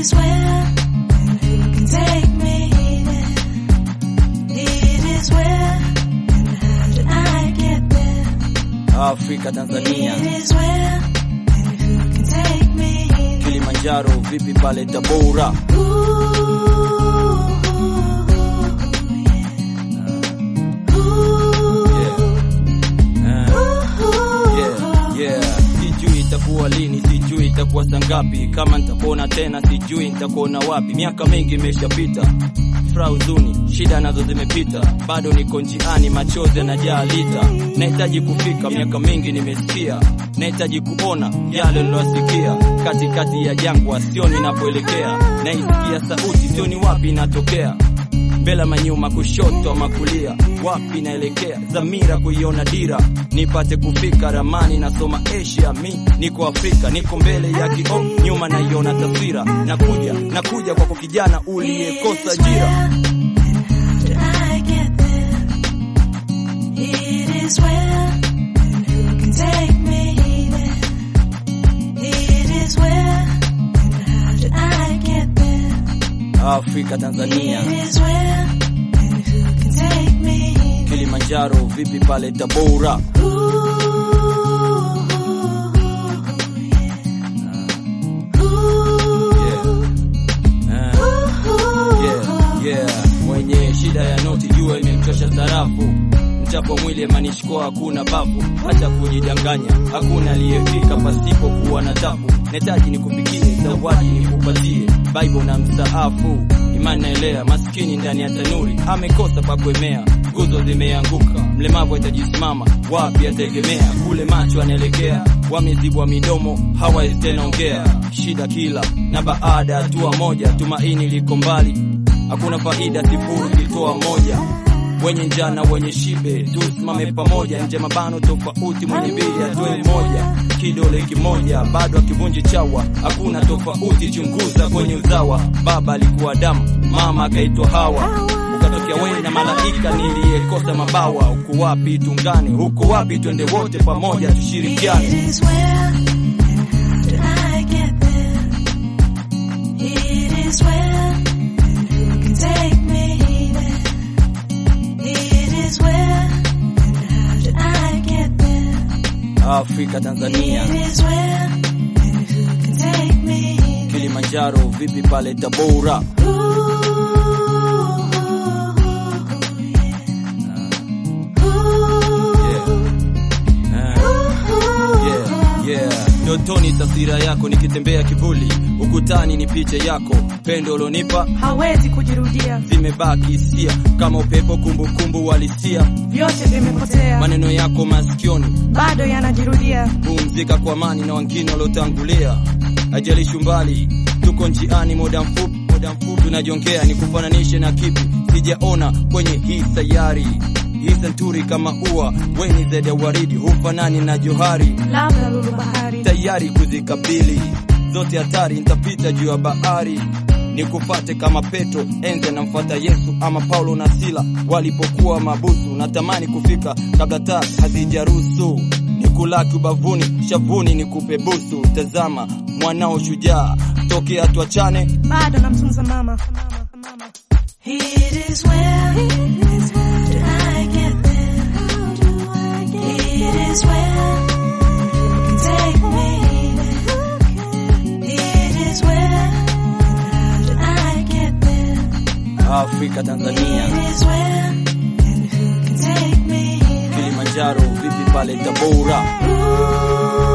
is where and who can take me there? It is where and how did I get there? Afrika, Tanzania, It is where and who can take me there? Kilimanjaro, vipi pale Tabora? Yeah, yeah. Sijui itakuwa lini, sijui itakuwa saa ngapi, kama nitakuona tena, sijui nitakuona wapi. Miaka mingi imeshapita, furaha, huzuni, shida nazo zimepita, bado niko njiani, machozi yanajaa lita. Nahitaji kufika, miaka mingi nimesikia, nahitaji kuona yale nilosikia, katikati ya jangwa, sioni napoelekea, naisikia sauti, sioni wapi inatokea mbele manyuma, kushoto ama kulia, wapi naelekea? Dhamira kuiona dira, nipate kufika ramani, nasoma Asia, mi niko Afrika, niko mbele ya kioo, nyuma naiona taswira, nakuja nakuja kwako kijana uliyekosa ajira. It is where and who can take me there? It is where and how did I get there? Afrika, Tanzania, It is where and who can take me there? Kilimanjaro, vipi pale Tabora? Yeah. Yeah, yeah. Mwenye shida ya noti jua imemchosha sarafu, mchapo mwili emanishkoa hakuna bafu, hata kujidanganya hakuna aliyefika pasipo kuwa na tabu. Netaji nikupikie zawadi nikupatie, Bible na mstaafu, imani naelea, maskini ndani ya tanuri amekosa pa kuemea, nguzo zimeanguka, mlemavu atajisimama wapi ategemea, kule macho anaelekea, wamezibwa midomo hawawezi tena ongea, shida kila na baada ya hatua moja, tumaini liko mbali hakuna faida, sifuri kitoa moja. Wenye njana wenye shibe, tusimame pamoja, nje mabano tofauti, mwenye mbili atoe moja, kidole kimoja bado akivunji chawa, hakuna tofauti, chunguza kwenye uzawa. Baba alikuwa Adamu, mama akaitwa Hawa, ukatokea wewe na malaika niliyekosa mabawa. Uko wapi tungane? Huko wapi twende wote pamoja tushirikiane? It is where and how did I get there? It is where and who can take me there? It is where and how did I get there? Afrika, Tanzania, It is where and who can take me there? Kilimanjaro, vipi pale Tabora? Yeah, yeah. Ndotoni taswira yako nikitembea kivuli, ukutani ni picha yako, pendo ulonipa hawezi kujirudia, zimebaki hisia kama upepo, kumbukumbu walisia, vyote vimepotea, maneno yako masikioni, bado yanajirudia. pumzika kwa amani na wengine waliotangulia, ajalishi umbali, tuko njiani, muda mfupi, muda mfupi tunajongea, ni kufananishe na kipi sijaona kwenye hii sayari hii santuri kama ua weni zaidi ya waridi, hufanani na johari Labda lulu bahari, tayari kuzikabili zote hatari, nitapita juu ya bahari nikufate kama Petro enze namfuata Yesu, ama Paulo na Sila walipokuwa mabusu. Natamani kufika kabla taa hazijaruhusu, nikulaki ubavuni, shavuni nikupe busu. Tazama mwanao shujaa, tokea tuachane, bado namtunza mama. It is where and how did I get there? It is where and who can take me there? It is where and how did I get there? Afrika, Tanzania, It is where and who can take me there? Kilimanjaro, vipi pale Tabora? Ooh,